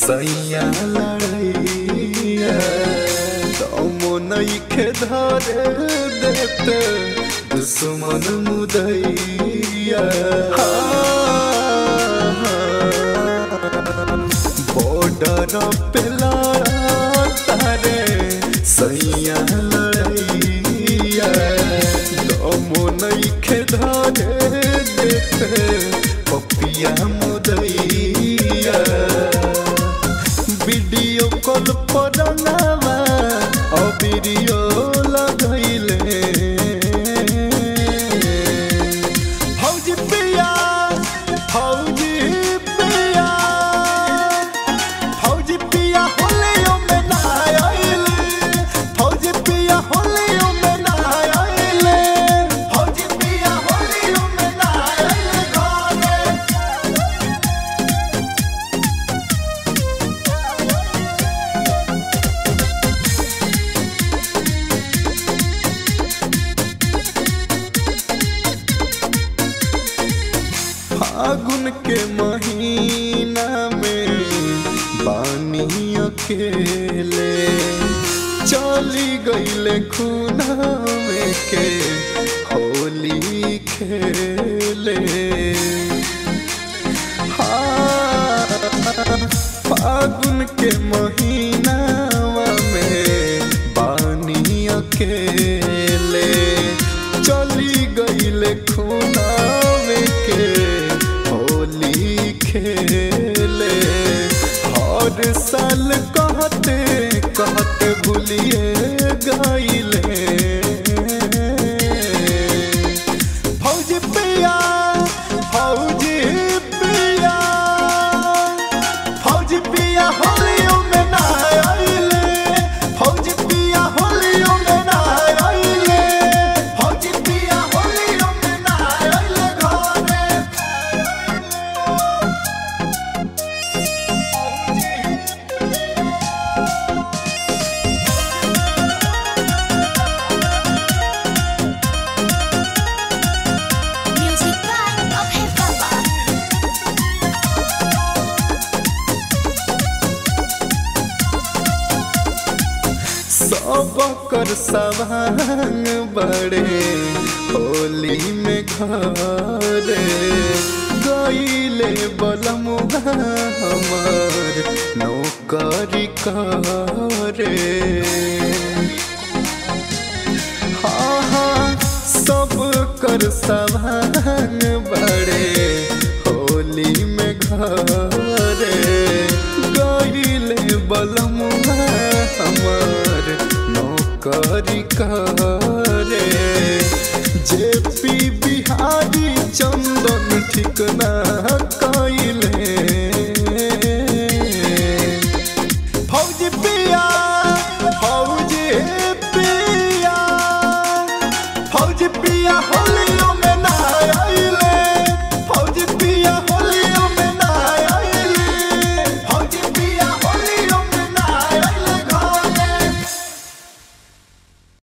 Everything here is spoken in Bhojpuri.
सैया लड़ैया दमो नइखे धरे देते दुश्मन मुदैया बॉर्डर पे लड़ा तारे सैया लड़ैया दमो नइखे धरे देते पपिया मुदैया वीडियो कॉल पर नामा और वीडियो लगैले फौजी पिया फौजी पिया फौजी पिया होलियो में ना आइले फौजी पिया होलियो में ना आइले फौजी पिया होलियो में ना आइले घरे फागुन के महीना में बानी अकेले चली गईले खूना में के होली खेले हाँ, फागुन के महीना में बानी अकेले चली गईले खूना में के होली खेले हर साल कहते कहते भूलिए गईले फौजी पिया फौजी पिया फौजी पिया होलियो में ना आइले फौजी पिया होलियो में ना आइले फौजी पिया होलियो में ना आइले घरे Music by Abhay Baba. सब कर सवांग बड़े होली में घरे गईले बलमुआ हमार नौकरी करे हाँ हाँ सब कर सवांग बड़े होली में घरे गईले बलमुआ हमार नौकरी करे जे पी बिहारी चंदन ठिकना